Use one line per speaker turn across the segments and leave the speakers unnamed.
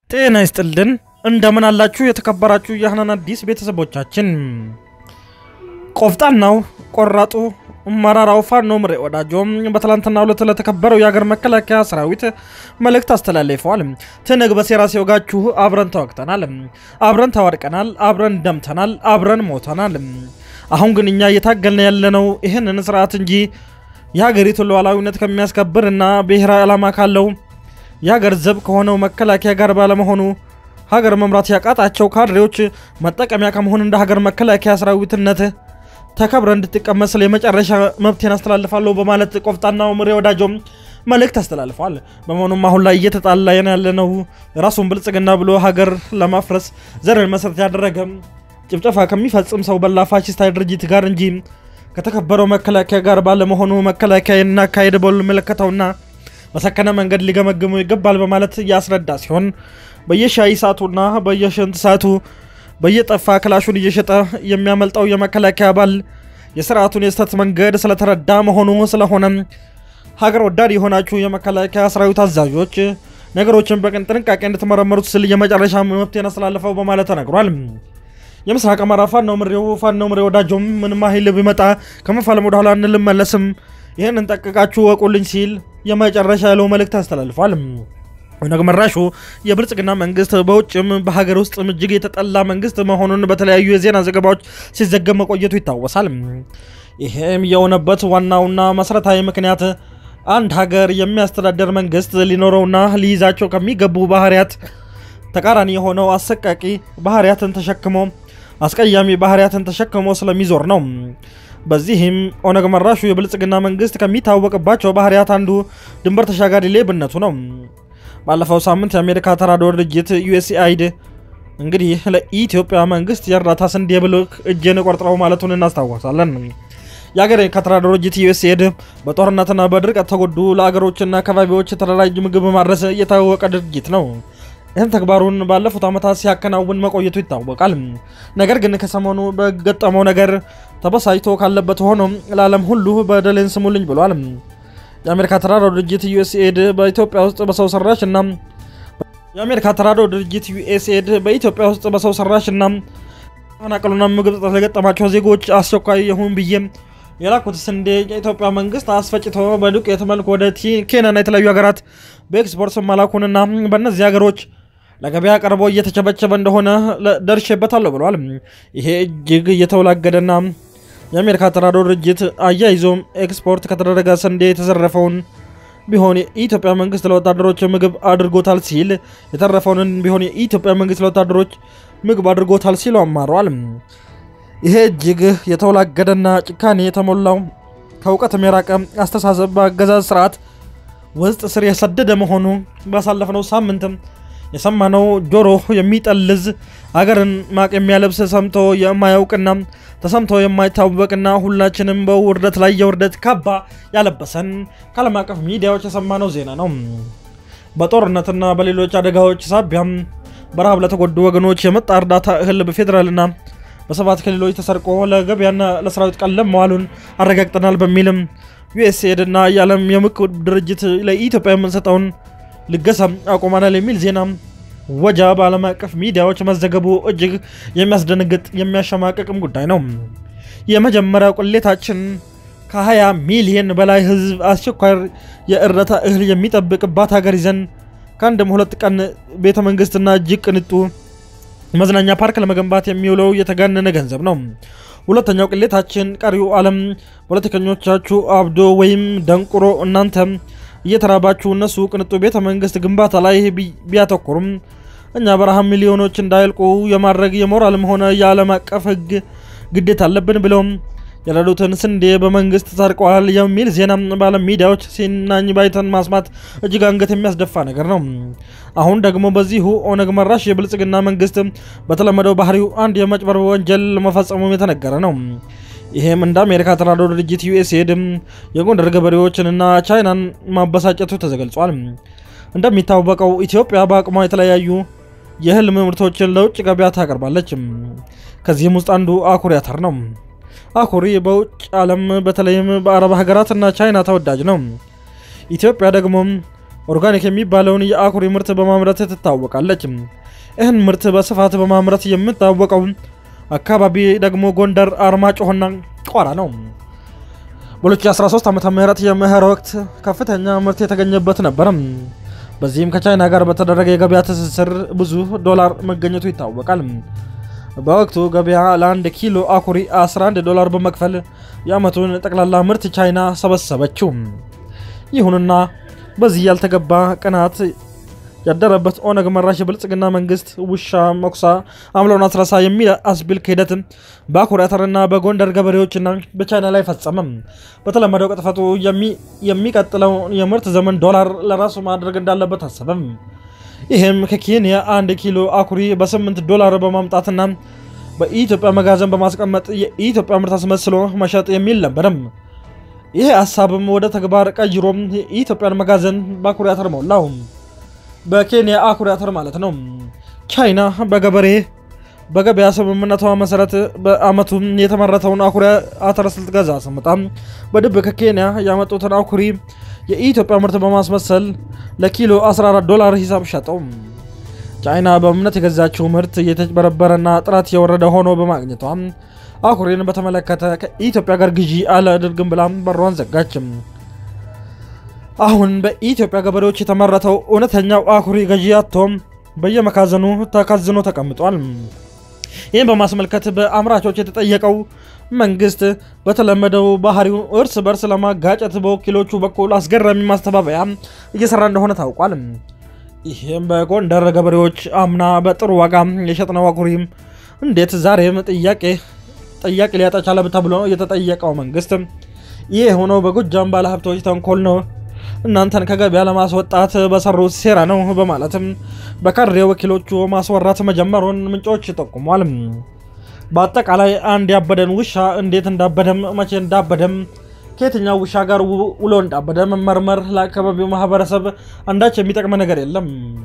ጤና ይስጥልን እንደምን አላችሁ የተከበራችሁ የሀናን አዲስ ቤተሰቦቻችን። ቆፍጣናው ቆራጡ መራራው ፋኖ ምሬ ወዳጆም በትላንትናው ዕለት ለተከበረው የሀገር መከላከያ ሰራዊት መልእክት አስተላልፈዋል። ትንግ በሴራ ሲወጋችሁ አብረን ተዋግተናል፣ አብረን ተዋድቀናል፣ አብረን ደምተናል፣ አብረን ሞተናል። አሁን ግን እኛ እየታገልን ያለነው ይህንን ስርዓት እንጂ የሀገሪቱን ሉዓላዊነት ከሚያስከብር እና ብሔራዊ ዓላማ ካለው የሀገር ዘብ ከሆነው መከላከያ ጋር ባለመሆኑ ሀገር መምራት ያቃጣቸው ካድሬዎች መጠቀሚያ ከመሆን እንደ ሀገር መከላከያ ሰራዊትነት ተከብረ እንድትቀመጥ ስለ የመጨረሻ መብቴን አስተላልፋለሁ በማለት ቆፍጣናው ምሬ ወዳጆም መልእክት አስተላልፏል። በመሆኑም አሁን ላይ እየተጣላን ያለነው ራሱን ብልጽግና ብሎ ሀገር ለማፍረስ ዘርን መሰረት ያደረገ ጭፍጨፋ ከሚፈጽም ሰው በላ ፋሽስታዊ ድርጅት ጋር እንጂ ከተከበረው መከላከያ ጋር ባለመሆኑ መከላከያ እናካሄድ በሉ መለከተውና በሰከነ መንገድ ሊገመግሙ ይገባል በማለት እያስረዳ ሲሆን በየሻይ ሰዓቱና በየሽንት ሰዓቱ በየጠፋ ክላሹን እየሸጠ የሚያመልጠው የመከላከያ አባል የስርዓቱን የስተት መንገድ ስለተረዳ መሆኑ ስለሆነ ሀገር ወዳድ የሆናችሁ የመከላከያ ሰራዊት አዛዦች ነገሮችን በቅን ጥንቃቄ እንድትመረመሩት ስል የመጨረሻ መብቴን አስተላልፈው በማለት ተነግሯል። የምስራቅ አማራ ፋኖ ምሬው ፋኖ ምሬ ወዳጆም ምንም ኃይል ቢመጣ ከመፋለም ወደኋላ እንልመለስም ይህንን ጠቅቃችሁ ወቁልኝ ሲል የመጨረሻ ያለው መልእክት አስተላልፏል። ኦነግ መራሹ የብልጽግና መንግስት በውጭም በሀገር ውስጥም እጅግ የተጠላ መንግስት መሆኑን በተለያዩ የዜና ዘገባዎች ሲዘገብ መቆየቱ ይታወሳል። ይህም የሆነበት ዋናውና መሰረታዊ ምክንያት አንድ ሀገር የሚያስተዳደር መንግስት ሊኖረውና ሊይዛቸው ከሚገቡ ባህሪያት ተቃራኒ የሆነው አሰቃቂ ባህሪያትን ተሸክሞ አስቀያሚ ባህሪያትን ተሸክሞ ስለሚዞር ነው። በዚህም ኦነግ መራሹ የብልጽግና መንግስት ከሚታወቅባቸው ባህሪያት አንዱ ድንበር ተሻጋሪ ሌብነቱ ነው። ባለፈው ሳምንት የአሜሪካ ተራድኦ ድርጅት ዩኤስኤአይድ እንግዲህ ለኢትዮጵያ መንግስት የእርዳታ ስንዴ ብልክ እጄን ቆርጥረው ማለቱን እናስታውሳለን። የአገር ከተራድኦ ድርጅት ዩኤስኤድ በጦርነትና በድርቅ ተጎዱ ለአገሮችና አካባቢዎች የተደራጀ ምግብ ማድረስ የታወቀ ድርጅት ነው። ይህም ተግባሩን ባለፉት ዓመታት ሲያከናውን መቆየቱ ይታወቃል። ነገር ግን ከሰሞኑ በገጠመው ነገር ተበሳጭቶ ካለበት ሆኖ ለዓለም ሁሉ በደሌን ስሙልኝ ብሏል። የአሜሪካ ተራድኦ ድርጅት ዩኤስኤድ በኢትዮጵያ ውስጥ በሰው ሰራሽ እና የአሜሪካ ተራድኦ ድርጅት ዩኤስኤድ በኢትዮጵያ ውስጥ በሰው ሰራሽ እና ተፈናቀሉና ምግብ እጥረት ለገጠማቸው ዜጎች አስቸኳይ ይሁን ብዬ የላኩት ስንዴ የኢትዮጵያ መንግስት አስፈጭቶ በዱቄት መልክ ወደ ኬንያና የተለያዩ ሀገራት በኤክስፖርት መላኩንና በእነዚህ ሀገሮች ለገበያ ቀርቦ እየተቸበቸበ እንደሆነ ደርሼበታለሁ ብለዋል። ይሄ እጅግ እየተወላገደና የአሜሪካ ተራድኦ ድርጅት አያይዞም ኤክስፖርት ከተደረገ ስንዴ የተዘረፈውን ቢሆን የኢትዮጵያ መንግስት ለወታደሮች ምግብ አድርጎታል ሲል የተረፈውን ቢሆን የኢትዮጵያ መንግስት ለወታደሮች ምግብ አድርጎታል ሲሉ አማረዋል። ይሄ እጅግ የተወላገደና ጭካኔ የተሞላው ከእውቀትም የራቀ አስተሳሰብ በአገዛዝ ስርዓት ውስጥ ስር የሰደደ መሆኑ ባሳለፍነው ሳምንትም የሰማነው ጆሮ የሚጠልዝ አገርን ማቅ የሚያለብስ ሰምቶ የማያውቅና ተሰምቶ የማይታወቅና ሁላችንም በውርደት ላይ የውርደት ካባ ያለበሰን ከዓለም አቀፍ ሚዲያዎች የሰማነው ዜና ነው። በጦርነትና በሌሎች አደጋዎች ሳቢያም በረሃብ ለተጎዱ ወገኖች የመጣ እርዳታ እህል በፌዴራልና በሰባት ክልሎች ተሰርቆ ለገበያና ለሰራዊት ቀለብ መዋሉን አረጋግጠናል በሚልም ዩኤስኤድ እና የዓለም የምግብ ድርጅት ለኢትዮጵያ የምንሰጠውን ልገሳ አቁመናል የሚል ዜና ወጃ በዓለም አቀፍ ሚዲያዎች መዘገቡ እጅግ የሚያስደነግጥ የሚያሸማቀቅም ጉዳይ ነው። የመጀመሪያው ቅሌታችን ከ20 ሚሊየን በላይ ህዝብ አስቸኳይ የእርዳታ እህል የሚጠብቅባት ሀገር ይዘን ከአንድም ሁለት ቀን ቤተ መንግስትና እጅግ ቅንጡ መዝናኛ ፓርክ ለመገንባት የሚውለው የተጋነነ ገንዘብ ነው። ሁለተኛው ቅሌታችን ቀሪው ዓለም ፖለቲከኞቻችሁ አብዶ ወይም ደንቁሮ እናንተ እየተራባችሁ እነሱ ቅንጡ ቤተ መንግስት ግንባታ ላይ ቢያተኩሩም እኛ በረሃብ ሚሊዮኖች እንዳይልቁ የማድረግ የሞራልም ሆነ የዓለም አቀፍ ህግ ግዴታ አለብን ብለውም የረዱትን ስንዴ በመንግስት ሰርቀዋል የሚል ዜና በዓለም ሚዲያዎች ሲናኝ ባይተን ማስማት እጅግ አንገት የሚያስደፋ ነገር ነው። አሁን ደግሞ በዚሁ ኦነግ መራሽ የብልጽግና መንግስት በተለመደው ባህሪው አንድ የመጭበርበር ወንጀል መፈጸሙም የተነገረ ነው። ይህም እንደ አሜሪካ ተራድኦ ድርጅት ዩኤስኤድ የጎንደር ገበሬዎችንና ቻይናን ማበሳጨቱ ተገልጿል። እንደሚታወቀው ኢትዮጵያ በአቅሟ የተለያዩ የእህል ምርቶችን ለውጭ ገበያ ታቀርባለች። ከዚህም ውስጥ አንዱ አኩሪ አተር ነው። አኩሪ በውጭ ዓለም በተለይም በአረብ ሀገራትና ቻይና ተወዳጅ ነው። ኢትዮጵያ ደግሞ ኦርጋኒክ የሚባለውን የአኩሪ ምርት በማምረት ትታወቃለች። ይህን ምርት በስፋት በማምረት የምታወቀው አካባቢ ደግሞ ጎንደር፣ አርማጭሆና ቋራ ነው። በ2013 ዓ ም የመኸር ወቅት ከፍተኛ ምርት የተገኘበት ነበር። በዚህም ከቻይና ጋር በተደረገ የገበያ ትስስር ብዙ ዶላር መገኘቱ ይታወቃል። በወቅቱ ገበያ ለአንድ ኪሎ አኩሪ 11 ዶላር በመክፈል የዓመቱን ጠቅላላ ምርት ቻይና ሰበሰበችው። ይሁንና በዚህ ያልተገባ ቅናት ያደረበት ኦነግ መራሽ የብልጽግና መንግስት ውሻ መኩሳ አምለውን አስረሳ የሚል አስቢል ክህደት በአኩሪ አተርና በጎንደር ገበሬዎችና በቻይና ላይ ፈጸመ። በተለመደው ቅጥፈቱ የሚቀጥለው የምርት ዘመን ዶላር ለራሱ ማድረግ እንዳለበት አሰበም። ይህም ከኬንያ አንድ ኪሎ አኩሪ በ8 ዶላር በማምጣትና በኢትዮጵያ መጋዘን በማስቀመጥ የኢትዮጵያ ምርት አስመስሎ መሸጥ የሚል ነበረም። ይህ ሀሳብም ወደ ተግባር ቀይሮም የኢትዮጵያን መጋዘን በአኩሪ አተር ሞላው። በኬንያ አኩሪ አተር ማለት ነው። ቻይና በገበሬ በገበያ ስምምነቷ መሰረት በአመቱ የተመረተውን አኩሪ አተር ስትገዛ ስምጣ በድብቅ ከኬንያ ያመጡትን አኩሪ የኢትዮጵያ ምርት በማስመሰል ለኪሎ 14 ዶላር ሂሳብ ሸጠው። ቻይና በእምነት የገዛችው ምርት የተጭበረበረና ጥራት የወረደ ሆኖ በማግኘቷ አኩሪን በተመለከተ ከኢትዮጵያ ጋር ግዢ አላደርግም ብላ በሯን ዘጋችም። አሁን በኢትዮጵያ ገበሬዎች የተመረተው እውነተኛው አኩሪ ገዢ አቶም በየመካዘኑ ተካዝኖ ተቀምጧል። ይህም በማስመልከት በአምራቾች የተጠየቀው መንግስት በተለመደው ባህሪው እርስ በርስ ለማጋጨት በወኪሎቹ በኩል አስገራሚ ማስተባበያ እየሰራ እንደሆነ ታውቋል። ይህም በጎንደር ገበሬዎች አምና በጥሩ ዋጋ የሸጥነው አኩሪ እንዴት ዛሬም ጥያቄ ጥያቄ ሊያጣ ቻለ ተብሎ የተጠየቀው መንግስት ይህ የሆነው በጎጃም ባለሀብቶች ተንኮል ነው እናንተን ከገበያ ለማስወጣት በሰሩት ሴራ ነው በማለትም በካድሬ ወኪሎቹ ማስወራት መጀመሩን ምንጮች ጠቁሟል። በአጠቃላይ አንድ ያበደን ውሻ እንዴት እንዳበደም መቼ እንዳበደም ከየትኛው ውሻ ጋር ውሎ እንዳበደ መመርመር ለአካባቢው ማህበረሰብ አንዳች የሚጠቅመ ነገር የለም።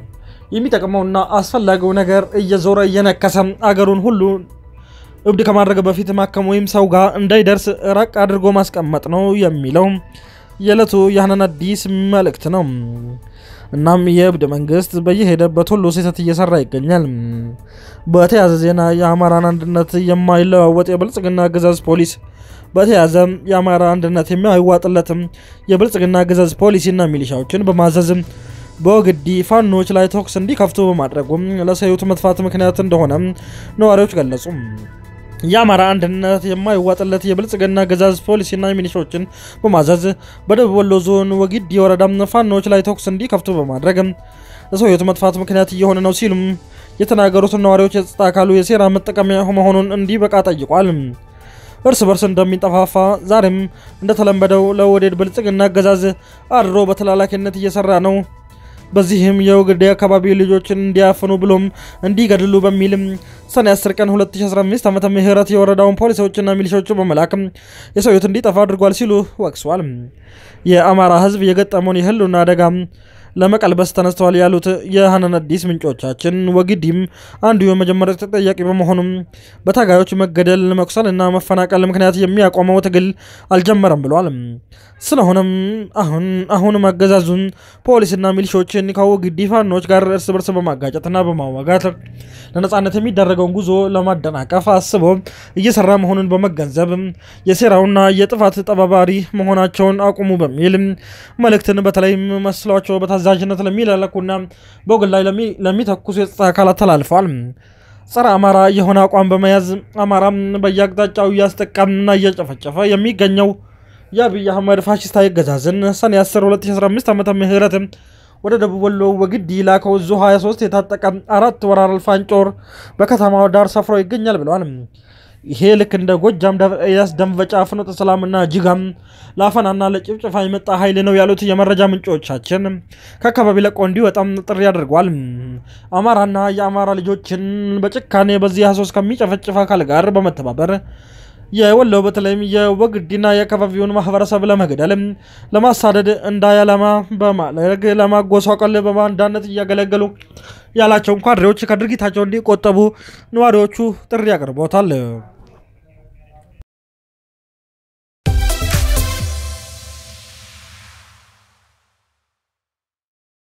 የሚጠቅመውና አስፈላጊው ነገር እየዞረ እየነከሰ አገሩን ሁሉ እብድ ከማድረግ በፊት ማከም ወይም ሰው ጋር እንዳይደርስ ራቅ አድርጎ ማስቀመጥ ነው የሚለው የዕለቱ የሀናን አዲስ መልእክት ነው። እናም የእብድ መንግስት በየሄደበት ሁሉ ስህተት እየሰራ ይገኛል። በተያያዘ ዜና የአማራን አንድነት የማይለዋወጥ የብልጽግና አገዛዝ ፖሊስ በተያያዘ የአማራ አንድነት የማይዋጥለትም የብልጽግና አገዛዝ ፖሊሲና ሚሊሻዎችን በማዘዝ በወግዲ ፋኖች ላይ ተኩስ እንዲከፍቱ በማድረጉም ለሰዩት መጥፋት ምክንያት እንደሆነ ነዋሪዎች ገለጹ። የአማራ አንድነት የማይዋጥለት የብልጽግና አገዛዝ ፖሊሲና ሚሊሻዎችን በማዘዝ በደቡብ ወሎ ዞን ወጊዲ ወረዳ ፋኖች ላይ ተኩስ እንዲከፍቱ በማድረግ ለሰውየቱ መጥፋት ምክንያት እየሆነ ነው ሲሉም የተናገሩትን ነዋሪዎች የጸጥታ አካሉ የሴራ መጠቀሚያ መሆኑን እንዲበቃ ጠይቋል። እርስ በርስ እንደሚጠፋፋ ዛሬም እንደተለመደው ለወዴድ ብልጽግና አገዛዝ አድሮ በተላላኪነት እየሰራ ነው። በዚህም የወግዴ አካባቢ ልጆችን እንዲያፍኑ ብሎም እንዲገድሉ በሚልም ሰኔ 10 ቀን 2015 ዓመተ ምህረት የወረዳውን ፖሊሶችና ሚሊሻዎቹ በመላክ የሰው ሕይወት እንዲጠፋ አድርጓል ሲሉ ወቅሰዋል። የአማራ ሕዝብ የገጠመውን የህልውና አደጋ ለመቀልበስ ተነስተዋል ያሉት የሀናን አዲስ ምንጮቻችን ወግዲም አንዱ የመጀመሪያ ተጠያቂ በመሆኑም በታጋዮች መገደል፣ መቁሰልና መፈናቀል ምክንያት የሚያቆመው ትግል አልጀመረም ብሏል። ስለሆነም አሁን አሁንም አገዛዙን ፖሊስና ሚሊሾችን ከወግዲ ፋኖች ጋር እርስ በርስ በማጋጨትና በማዋጋት ለነጻነት የሚደረገውን ጉዞ ለማደናቀፍ አስቦ እየሰራ መሆኑን በመገንዘብ የሴራውና የጥፋት ተባባሪ መሆናቸውን አቁሙ በሚል መልእክትን በተለይም መስሏቸው በታዛዥነት ለሚላላኩና በወገን ላይ ለሚተኩሱ የጸጥታ አካላት ተላልፈዋል። ጸረ አማራ የሆነ አቋም በመያዝ አማራ በየአቅጣጫው እያስጠቃምና እየጨፈጨፈ የሚገኘው የአብይ አህመድ ፋሽስታዊ አገዛዝን ሰኔ 10 2015 ዓመተ ምህረት ወደ ደቡብ ወሎ ወግዲ ላከው ዙ 23 የታጠቀ አራት ወራር ፋንጮር በከተማው ዳር ሰፍሮ ይገኛል ብለዋል። ይሄ ልክ እንደ ጎጃም ኤልያስ ደንበጫ፣ ፍኖተ ሰላምና ጅጋም ለአፈናና ለጭፍጭፋ የመጣ ኃይል ነው ያሉት የመረጃ ምንጮቻችን ከአካባቢ ለቆ እንዲወጣም ጥሪ አድርጓል። አማራና የአማራ ልጆችን በጭካኔ በዚህ 23 ከሚጨፈጭፍ አካል ጋር በመተባበር የወሎ በተለይም የወግዲና የአካባቢውን ማህበረሰብ ለመግደል ለማሳደድ እንዳያለማ በማድረግ ለማጎሳቀል በባንዳነት እያገለገሉ ያላቸውን ካድሬዎች ከድርጊታቸው እንዲቆጠቡ ነዋሪዎቹ ጥሪ አቅርቦታል።